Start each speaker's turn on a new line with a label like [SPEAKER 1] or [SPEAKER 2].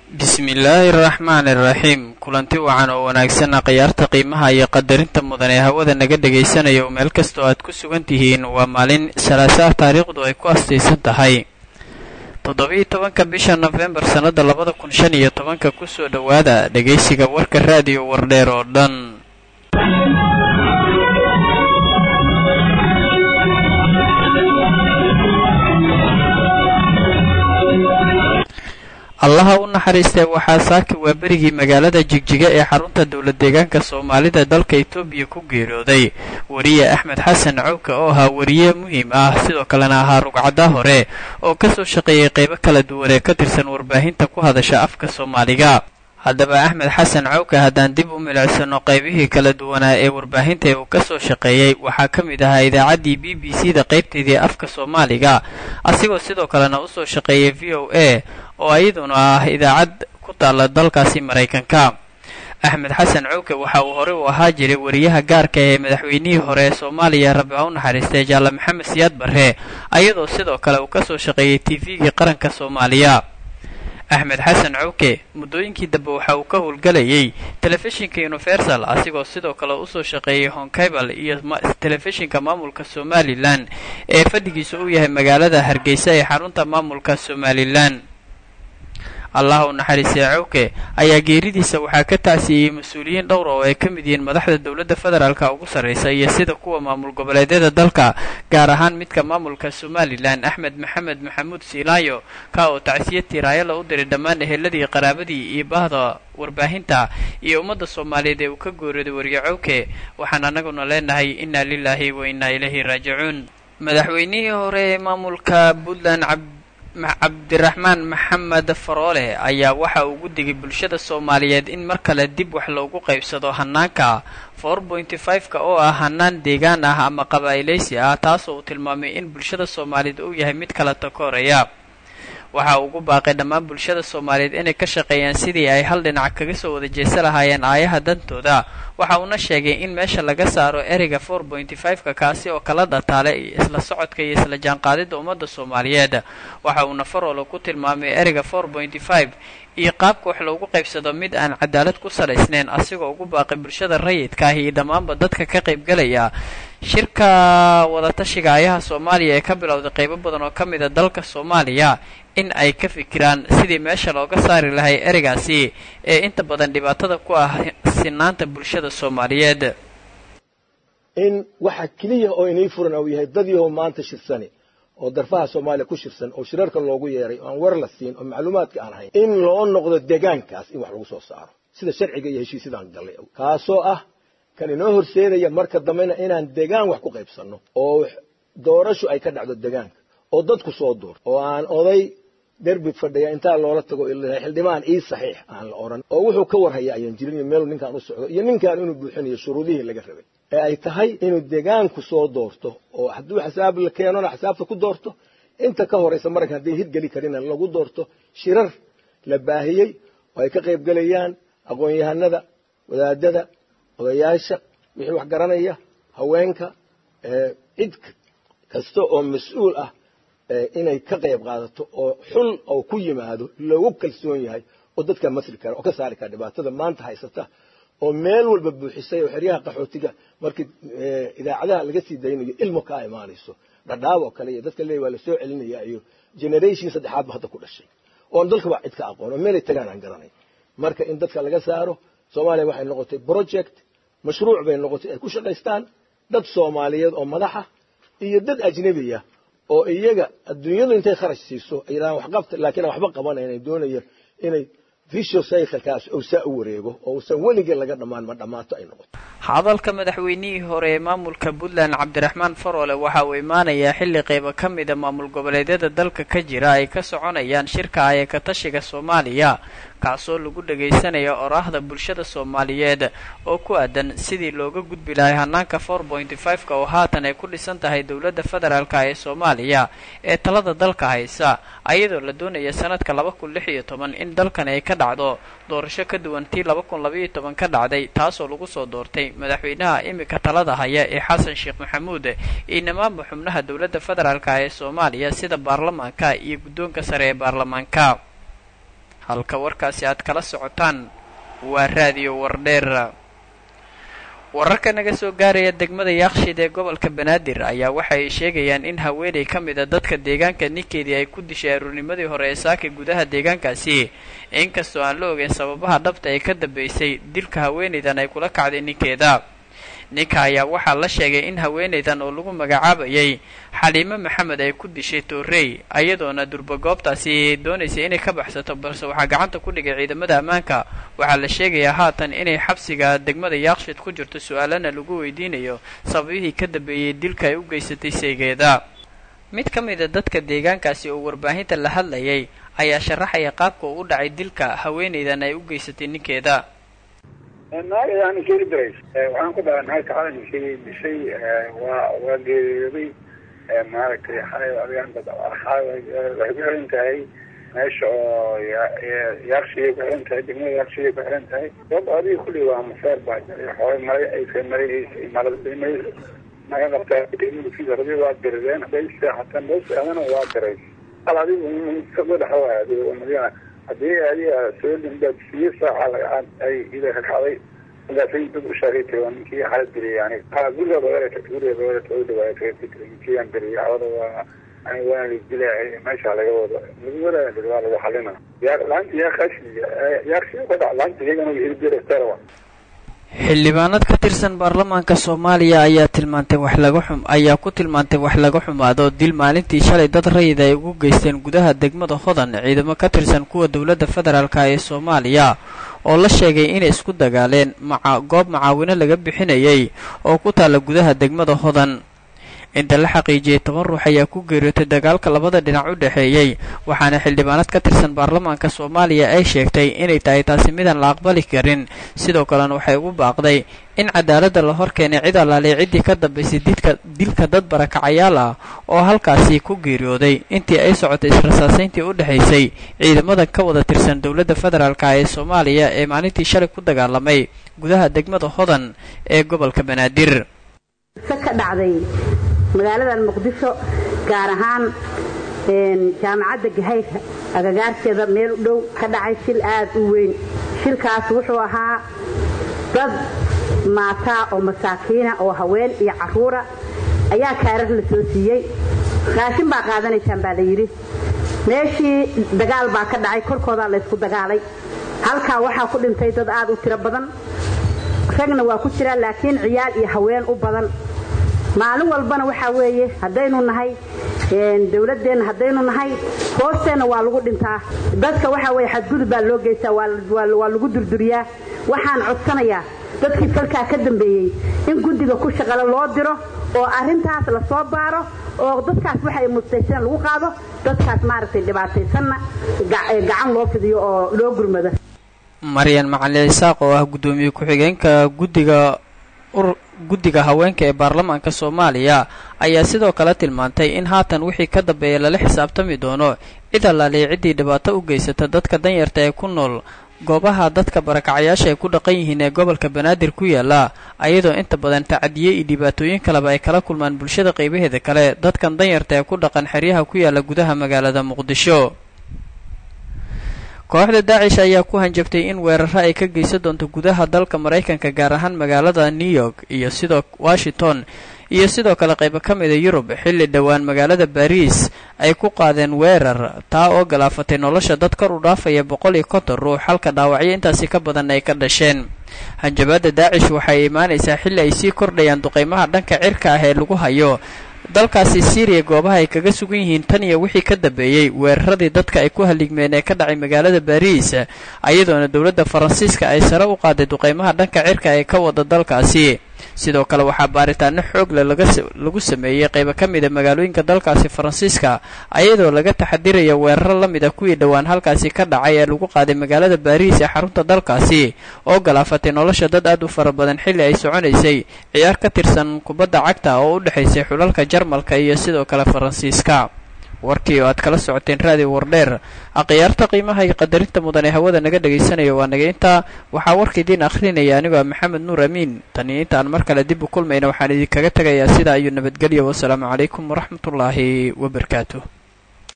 [SPEAKER 1] bismillaahi araxmaani iraxiim kulanti wacan oo wanaagsanna khiyaarta qiimaha iyo qadarinta mudan ee hawada naga dhegaysanaya oo meel kastoo aad ku sugan tihiin waa maalin salaasaha taariikhdu ay ku astaysan tahay toddobiyo tobanka bisha nofembar sannada labada kun shan iyo tobanka kusoo dhowaada dhegaysiga warka raadiyo wardheer oo dhan allaha u naxariistee waxaa saaki waa berigii magaalada jigjiga ee xarunta dowla deegaanka soomaalida dalka etoobiya ku geeriyooday wariye axmed xasan cowka oo ahaa wariye muhiim ah sidoo kalena ahaa rugcadda hore oo kasoo shaqeeyay qaybo kala duwan ee ka tirsan warbaahinta ku hadasha afka soomaaliga haddaba axmed xasan cowka haddaan dib u milicsano qaybihii kala duwanaa ee warbaahinta ee uu kasoo shaqeeyey waxaa ka mid ahaa idaacaddii b b c da qaybteedii afka soomaaliga asigoo sidoo kalena usoo shaqeeyay v o a oo iyaduna ah idaacad ku taalla dalkaasi maraykanka axmed xasan cowke waxa uu horey u ahaa jiray wariyaha gaarka ee madaxweynihii hore ee soomaaliya rabbi ha u naxariistay jaalle maxamed siyaad barre ayadoo sidoo kale uu kasoo shaqeeyey t v-gii qaranka soomaaliya axmed xasan cowke muddooyinkii dambe waxa uu ka howlgelayay telefishinka universal asigoo sidoo kale usoo shaqeeyay honkabal iyo telefishinka maamulka somalilan ee fadhigiisa uu yahay magaalada hargeysa ee xarunta maamulka somalilan allah u naxariistay cowke ayaa geeridiisa waxaa ka tacsiiyey mas-uuliyiin dhowr oo ay ka mid yihiin madaxda dowladda federaalka ugu sarraysa iyo sida kuwa maamul goboleedyada dalka gaar ahaan midka maamulka somalilan axmed maxamed maxamuud siilaayo ka oo tacsiya tiiraayala u diray dhammaan eheladii qaraabadii iyo bahda warbaahinta iyo ummadda soomaaliyeed ee uu ka gooriyooday wariye cowke waxaan annaguna leenahay inna lilaahi wa innaa ilayhi raajicuun madaxweynihii hore ee maamulka puntland cabdiraxmaan maxamed faroole ayaa waxa uu ugu digay bulshada soomaaliyeed in mar kale dib wax loogu qaybsado hanaanka four pointy five-ka oo ah hanaan deegaan ah ama qabaa'ilaysi ah taasoo uu tilmaamay in bulshada soomaaliyeed uu yahay mid kala takooraya waxa uu ugu baaqay dhammaan bulshada soomaaliyeed inay ka shaqeeyaan sidii ay hal dhinac kaga soo wada jeesa lahaayeen aayaha dantooda waxa uuna sheegay in meesha laga saaro ereyga four pointy five-ka kaasi oo kala dhataale isla socodka iyo isla jaanqaadidda ummadda soomaaliyeed waxa uuna faroolo ku tilmaamay ereyga four pointy five iyo qaabka wax loogu qaybsado mid aan cadaalad ku salaysnayn asigoo ugu baaqay bulshada rayidka ah iyo dhammaanba dadka ka qaybgelaya shirka wadatashiga ayaha soomaaliya ee ka bilowday qaybo badan oo ka mid a dalka soomaaliya in ay ka fikiraan sidii meesha looga saari lahay ereygaasi ee inta badan dhibaatada ku ah sinaanta bulshada soomaaliyeed
[SPEAKER 2] in waxa keliya oo inii furan uu yahay dad yahow maanta shirsani oo darfaha soomaaliya ku shirsan oo shirarka loogu yeeray oo aan war la siin oo macluumaadka aan hayn in loo noqdo deegaankaas in wax lagu soo saaro sida sharciga iyo heshiisyadaan gallay kaasoo ah kan inoo horseedaya marka dambena inaan deegaan wax ku qaybsanno oo doorashu ay ka dhacdo deegaanka oo dadku soo doorto oo aan oday derbi fadhiya intaa loola tago xildhibaan ii saxiix aan la odhan oo wuxuu ka warhaya ayaan jirin iyo meelu ninkaan u socdo iyo ninkaan inuu buuxinayo shuruudihii laga rabay ee ay tahay inuu deegaanku soo doorto oo hadduu xisaab la keenona xisaabta ku doorto inta ka horaysa marayka haddii hirgeli karina lagu doorto shirar la baahiyey oo ay ka qaybgelayaan aqoon-yahanada wadaadada odayaasha wixii wax garanaya haweenka cid kasta oo mas-uul ah inay ka qayb qaadato oo xul oo ku yimaado loogu kalsoon yahay oo dadka masri kara oo ka saari kara dhibaatada maanta haysata oo meel walba buuxisay oo xeryaha qaxootiga markii idaacadaha laga sii daynayo ilmo kaa imaanayso dhadhaab oo kale iyo dadka leey waa lasoo celinaya iyo generation saddexaadba hadda ku dhashay oon dalkaba cid ka aqoon oo meelay tagaan aan garanay marka in dadka laga saaro soomaaliya waxay noqotay project mashruuc bay noqotay ay ku shaqaystaan dad soomaaliyeed oo madaxa iyo dad ajnebiya oo iyaga adduunyadu intay kharash siiso ay yidhahaan waxqabta laakiin aan waxba qabanayn doonaya inay visho cyclekaas uu saa u wareego oo uusan weligii laga dhammaan ma dhammaato ay noqoto
[SPEAKER 1] hadalka madaxweynihii hore ee maamulka puntland cabdiraxmaan faroole waxa uu imaanayaa xilli qaybo ka mida maamul goboleedyada dalka ka jira ay ka soconayaan shirka aya ka tashiga soomaaliya kaasoo lagu dhagaysanayo oraahda bulshada soomaaliyeed oo ku aadan sidii looga gudbi lahay hanaanka four pointy five-ka oo haatan ay ku dhisan tahay dowladda federaalka ee soomaaliya ee talada dalka haysa ayadoo la doonaya sanadka laba kun lix iyo toban in dalkan ay ka dhacdo doorasho ka duwan tii laba kun labaiyo toban ka dhacday taasoo lagu soo doortay madaxweynaha imika talada haya ee xasan sheekh maxamuud iyo nimaanba xubnaha dowladda federaalka ee soomaaliya sida baarlamaanka iyo guddoonka sare ee baarlamaanka halka warkaasi aad kala socotaan waa raadiyo wardheer wararka naga soo gaaraya degmada yaaqshiid ee gobolka banaadir ayaa waxa ay sheegayaan in haweenay ka mid a dadka deegaanka ninkeedii ay ku dishay aruurnimadii hore ee saaka gudaha deegaankaasi inkastoo aan la ogeyn sababaha dhabta ee ka dambeysay dilka haweenaydan ay kula kacday ninkeeda ninka ayaa waxaa la sheegay in haweenaydan oo lagu magacaabayay xaliimo maxamed ay ku dishay toorey ayadoona durba goobtaasi doonaysay inay ka baxsato balse waxaa gacanta ku dhigay ciidamada ammaanka waxaa la sheegayaa haatan inay xabsiga degmada yaaqshid ku jirto su-aalana lagu weydiinayo sababihii ka dambeeyey dilka ay u geysatay seegeeda mid ka mid a dadka deegaankaasi oo warbaahinta la hadlayay ayaa sharaxaya qaabka uu u dhacay dilka haweenaydan ay u geysatay ninkeeda
[SPEAKER 3] naagayaani keeni dirays waxaan ku dhahay naagta calankii dishay waa waa geeriyooday maaragtay xalay adigaanta waxay ku xiran tahay meesha oo yaaqshiyay ku xiran tahay degmada yaaqshiyay ku xiran tahay sabab adiga kulli waa maseer baa jiray xoolay maray aysa maraysay maladimay naga qabtaa radi waa dirideen hadday seexatan loo seexdana waa diray hal adigu isaga dhaxwaay adiga madiina haddii adiga soo limbaad siyo saaca ay ida ka kacday markaasay dad u sheegay waa ninkii xalad dilay yani gurigeeda weerata gurigeeda weerata u dhawaaya kaga ninkii aan dilay cawada waa ani waana la dilay meesha laga wado lagu wadaya waa lagu xalina yaa laanta yaa kashi yaaqshi ka dhac laanta iyagana hirdirastarawa
[SPEAKER 1] xildhibaanad ka tirsan baarlamaanka soomaaliya ayaa tilmaantay wax laga xum ayaa ku tilmaantay wax laga xumaado dil maalintii shalay dad rayid ay ugu geysteen gudaha degmada hodan ciidamo ka tirsan kuwa dowladda federaalka ee soomaaliya oo la sheegay inay isku dagaaleen maca goob macaawino laga bixinayay oo ku taalla gudaha degmada hodan inta la xaqiijiyey toban ruux ayaa ku geeriyootay dagaalka labada dhinac u dhexeeyey waxaana xildhibaanad ka tirsan baarlamaanka soomaaliya ay sheegtay inay tahay taasi midaan la aqbali karin sidoo kalena waxay ugu baaqday in cadaaladda la hor keenay cid allaaliya ciddii ka dambaysay didka dilka dad barakacayaal ah oo halkaasi ku geeriyooday intii ay socotay israsaasayntii u dhexaysay ciidamada ka wada tirsan dowladda federaalka ee soomaaliya ee maalintii shalay ku dagaalamay gudaha degmada hodan ee gobolka banaadir
[SPEAKER 4] magaaladan muqdisho gaar ahaan jaamacadda gahayra agagaarkeeda meel u dhow ka dhacay shil aad u weyn shilkaas wuxuu ahaa dad maataa oo masaakiina oo haween iyo caruura ayaa kaarar la soo siiyey raashin baa qaadanaysaan baa la yidhi meeshii dagaal baa ka dhacay korkoodaa laysku dagaalay halkaa waxaa ku dhintay dad aad u tiro badan ragna waa ku jiraa laakiin ciyaal iyo haween u badan maalin walbana waxaa weeye haddaynu nahay dawladeenna haddaynu nahay hoosteenna waa lagu dhintaa dadka waxaa weye xadgudub baa loo geystaa waa lagu durduriyaa waxaan codsanayaa dadkii falkaa ka dambeeyey in guddiga ku shaqale loo diro oo arrintaas la soo baaro oo dadkaas waxay mustayseen lagu qaado dadkaas maaragtay dhibaataysanna gacan loo fidiyo oo loo gurmado
[SPEAKER 1] maryan macalin isaaq oo ah guddoomiye ku-xigeenka guddiga guddiga haweenka ee baarlamaanka soomaaliya ayaa sidoo kale tilmaantay in haatan wixii ka dambeeya lala xisaabtami doono cid allaaliya ciddii dhibaato u geysata dadka danyarta ee ku nool goobaha dadka barakacayaasha ay ku dhaqan yihiin ee gobolka banaadir ku yaala ayadoo inta badan tacadiye iyo dhibaatooyin kaleba ay kala kulmaan bulshada qaybaheeda kale dadkan danyarta ee ku dhaqan xeryaha ku yaala gudaha magaalada muqdisho kooxda daacish ayaa ku hanjabtay in weeraro ay ka geysan doonto gudaha dalka maraykanka gaar ahaan magaalada new york iyo sidoo washington iyo sidoo kale qaybo ka mida yurub xilli dhowaan magaalada bariis ay ku qaadeen weerar taa oo galaafatay nolosha dad kor u dhaafaya boqol iyo konton ruux halka dhaawacyo intaasi ka badan ay ka dhasheen hanjabaadda daacish waxay imaanaysaa xilli ay sii kordhayaan duqaymaha dhanka cirka ah ee lagu hayo dalkaasi syriya goobaha ay kaga sugan yihiin tan iyo wixii ka dambeeyey weeraradii dadka ay ku haligmeen ee ka dhacay magaalada bariis ayadoona dowladda faransiiska ay sare u qaaday duqaymaha dhanka cirka ee ka wada dalkaasi sidoo kale waxaa baaritaano xoogle lagu sameeyey qaybo ka mida magaalooyinka dalkaasi faransiiska ayadoo laga taxadiraya weeraro la mid a kuwii dhowaan halkaasi ka dhacay ee lagu qaaday magaalada baariis ee xarunta dalkaasi oo galaafatay nolosha dad aad u fara badan xilli ay soconaysay ciyaar ka tirsan kubadda cagta oo u dhexaysay xulalka jarmalka iyo sidoo kale faransiiska warkii oo aad kala socoteen raadiyo wardheer akhyaarta qiimaha iyo qadarinta mudan ee hawada naga dhegaysanaya waa naga intaa waxaa warka idiin akhrinaya anigoo maxamed nuur amiin tani intaan mar kale dib u kulmayna waxaan idinkaga tegayaa sidaa iyo nabadgelya wasalaamu calaykum waraxmatullaahi wabarakaatu